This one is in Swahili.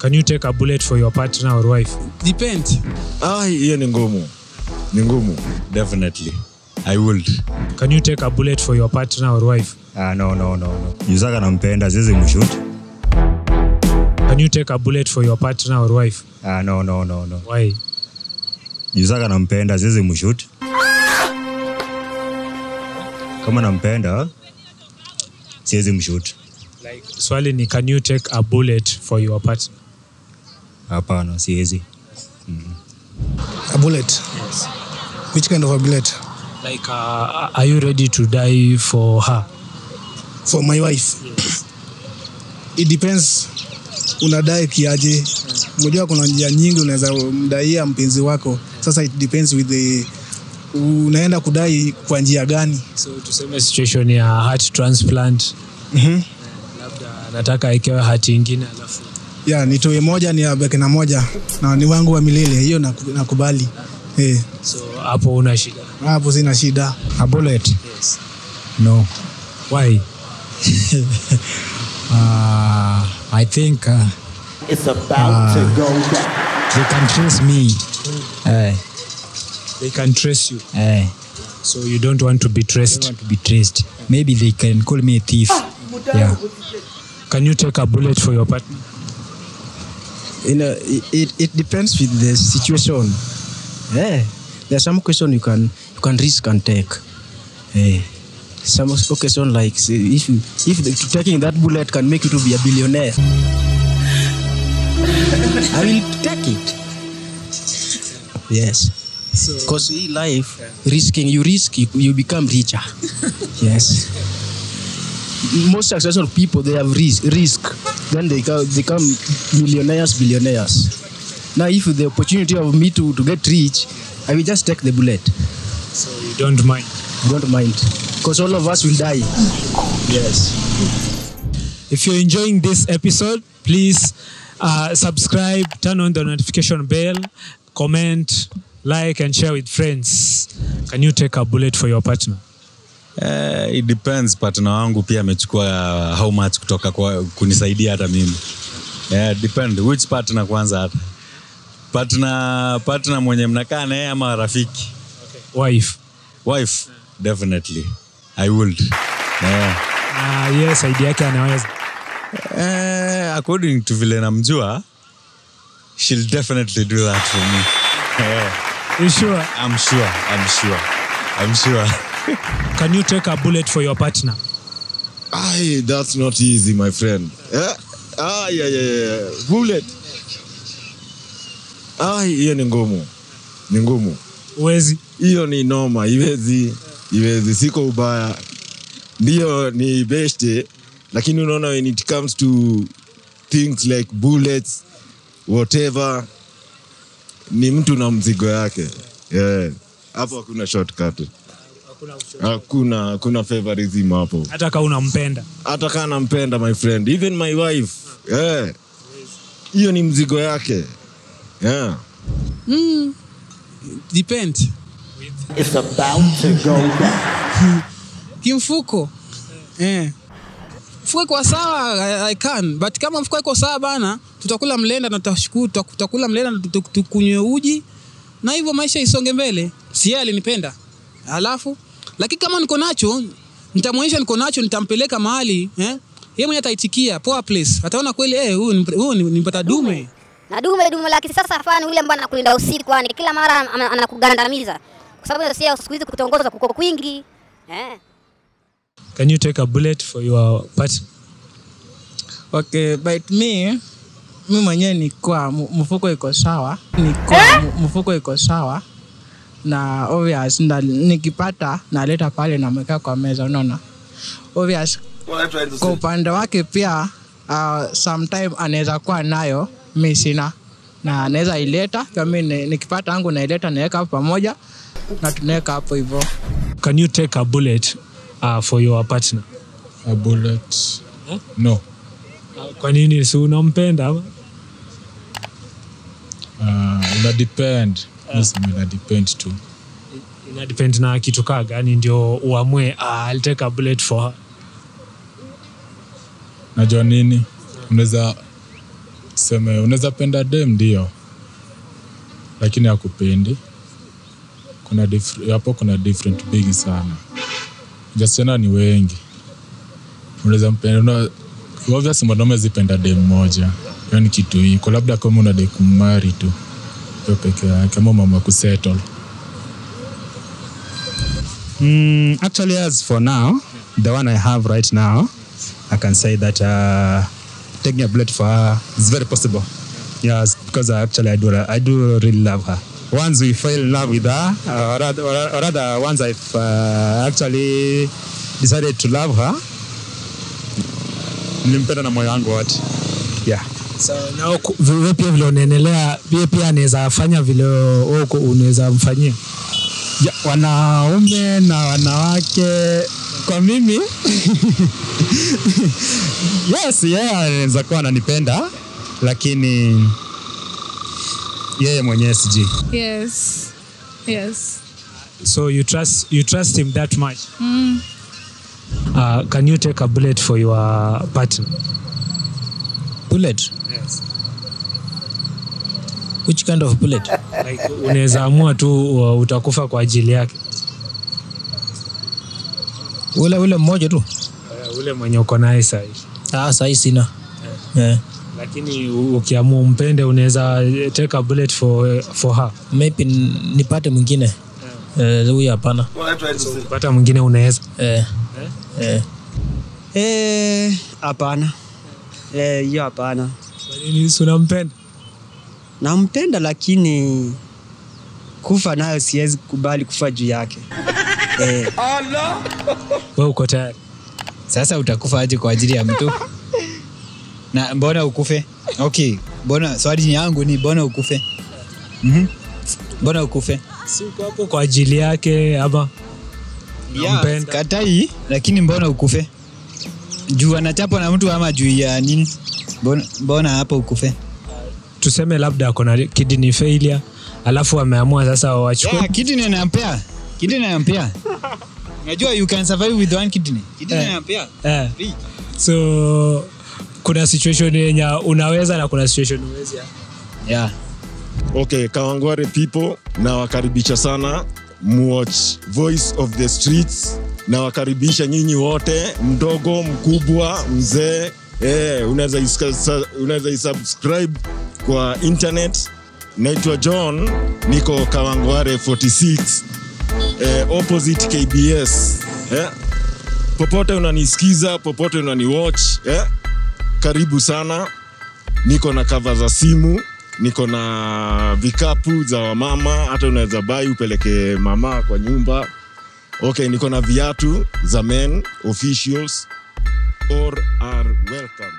Can you take a bullet for your partner or wife? Depend. Ah, hiyo ni ngumu, ni ngumu. Definitely. I would. Can you take a bullet for your partner or wife? Ah, no, no, no, no. Yusaka nampenda siwezi mshoot. Can you take a bullet for your partner or wife? Ah, no, no, no, no. Why? Yusaka nampenda siwezi mshoot. Kama nampenda siwezi mshoot. Like swali ni can you take a bullet for your partner? Hapana, siwezi. A bullet. Which kind of a bullet? Like uh, are you ready to die for her? For my wife. It depends unadai kiaje. Unajua kuna njia nyingi unaweza mdaia mpenzi wako. Sasa it depends with the unaenda kudai kwa njia gani. So tuseme situation ya heart transplant. Mhm. Labda nataka aikewe hati ingine alafu Ya nitoe moja ni abeke na moja na ni wangu wa milele. Hiyo naku- nakubali. Eh, so hapo una shida. hapo sina shida. A bullet? Yes. No. Why? Uh, I think uh, It's about to go down. they can trace me. Eh, They can trace you. eh, So you don't want to be I traced. want to be traced. Maybe they can call me a thief. Yeah. Can you take a bullet for your partner? you know it, it, it depends with the situation yeah there's some question you can you can risk and take yeah. some occasion like say, if you if the, taking that bullet can make you to be a billionaire i will take it yes because in life risking you risk you, you become richer yes most successful people they have risk, risk then they ca- become millionaires billionaires now if the opportunity of me to, to get rich i will just take the bullet So you don't mind. i don't mind because all of us will die yes If you're enjoying this episode, please uh, subscribe, turn on the notification bell, comment, like, and share with friends. Can you take a bullet for your partner? Uh, it depends partner wangu pia amechukua how much kutoka kwa kunisaidia hata mimi yeah, depend which partner kwanza hata partner partner mwenye mnakaa naye ama rafiki Wife. wife definitely i would yeah. Uh, yes, idea yake anaweza. Eh, according to vile namjua she'll definitely do that for me yeah. You sure? i'm sure i'm sure i'm sure Can you take a bullet for your partner? Ay, that's not easy, my friend. Eh? Ah, yeah, yeah, yeah. Bullet. Ah, hiyo ni ngumu, ni ngumu. Uwezi. Hiyo ni noma, iwezi, iwezi. Siko ubaya, ndio ni beste, lakini unaona when it comes to things like bullets whatever, ni mtu na mzigo yake. Yeah. Hapo hakuna shortcut. Hakuna hakuna favorism hapo. Hata kama unampenda. hata kaa nampenda my friend even my wife yeah. hiyo ni mzigo yake yeah. Depend. It's about to go down. Kimfuko. Eh. Mfuko iko sawa I, I can but kama mfuko iko sawa bana tutakula mlenda na tutashukuru tutak- tutakula mlenda na tutak- tukunywe uji na hivyo maisha isonge mbele. Si yeye alinipenda. Alafu lakini kama niko nacho nitamwonyesha niko nacho nitampeleka mahali eh? Yeye mwenyewe ataitikia poa place. Ataona kweli eh huyu ni- huyu ni- nimpata dume. na dume dume la kisasa hapana, yule ambaye anakulinda usiku, yani kila mara ana- anakugandamiza, kwa sababu sio siku hizi kutongoza kuko kwingi eh. Can you take a bullet for your partner? Okay, but me mi mwenyewe nikuwa mfuko iko sawa, nikuwa mfuko iko sawa na obvious na, nikipata naleta pale namweka kwa meza, unaona obvious. Kwa upande wake pia uh, sometime anaweza kuwa nayo, mi sina na anaweza ileta kama mi nikipata yangu naileta naweka hapo pamoja na tunaweka hapo hivyo. Can you take a bullet uh, for your partner? A bullet. No. Kwa nini si unampenda ama? Uh, ina depend. Yes, ina depend tu. Ina depend na kitu kaa gani ndio uamue uh, I'll take a bullet for her. Najua nini? Unaweza tuseme unaweza penda dem ndio lakini akupendi kuna dif- hapo kuna different bigi sana wasichana ni wengi unaweza mpenda una, obvious mwanaume zipenda dem moja hiyo ni kitu iko labda kama unadai kumari tu hiyo peke yake ama mama kusettle Mm, actually, as for now, the one I have right now, I can say that uh, taking a bullet for her is very possible. Yes, because I actually I do I do really love her. Once we fell in love with her, uh, or, rather, or rather, once I've uh, actually decided to love her, nilimpenda na moyo wangu wote. Yeah. So, na uku- wewe pia vile unaendelea pia pia anaweza fanya vile wewe uko- unaweza mfanyia ya, wanaume na wanawake kwa mimi yes yeye yeah, anaweza kuwa ananipenda lakini yeye mwenyewe sijui Yes. Yes. so you trust you trust him that much Mm. uh, can you take a bullet for your partner bullet yes. which kind of bullet like unaweza amua tu uh, utakufa kwa ajili yake ule ule mmoja tu uh, ule mwenye uko naye sahi ah sahi sina yeah. lakini u- ukiamua umpende unaweza eh, take a bullet for, for her maybe n- nipate mwingine Eh, huyu hapana pata mwingine unaweza eh. Eh. Eh, hapana. Eh, hiyo hapana. Kwa nini si unampenda? Nampenda lakini kufa nayo siwezi kubali kufa juu yake. Eh. wewe uko tayari sasa utakufa aje kwa ajili ya mtu na mbona ukufe okay mbona swali yangu ni mbona ukufe mm mbona ukufe si uko hapo kwa ajili yake ama yeah, katai lakini mbona ukufe juu anachapwa na mtu ama juu ya nini mbona, mbona hapo ukufe tuseme labda ako na kidney failure alafu ameamua sasa wachukue yeah, kidney anampea kidney anampea unajua you can survive with one kidney kidney Eh. anampea eh. Free. so kuna situation yenye unaweza na kuna situation uwezi yeah. okay kawangware people nawakaribisha sana muwatch voice of the streets nawakaribisha nyinyi wote mdogo mkubwa mzee eh, unaweza iska- unaweza isubscribe kwa internet naitwa john niko kawangware 46 eh, opposite kbs eh, popote unanisikiza popote unaniwatch eh, karibu sana niko na kava za simu niko na vikapu za wamama hata unaweza bai upeleke mama kwa nyumba okay niko na viatu za men officials or are welcome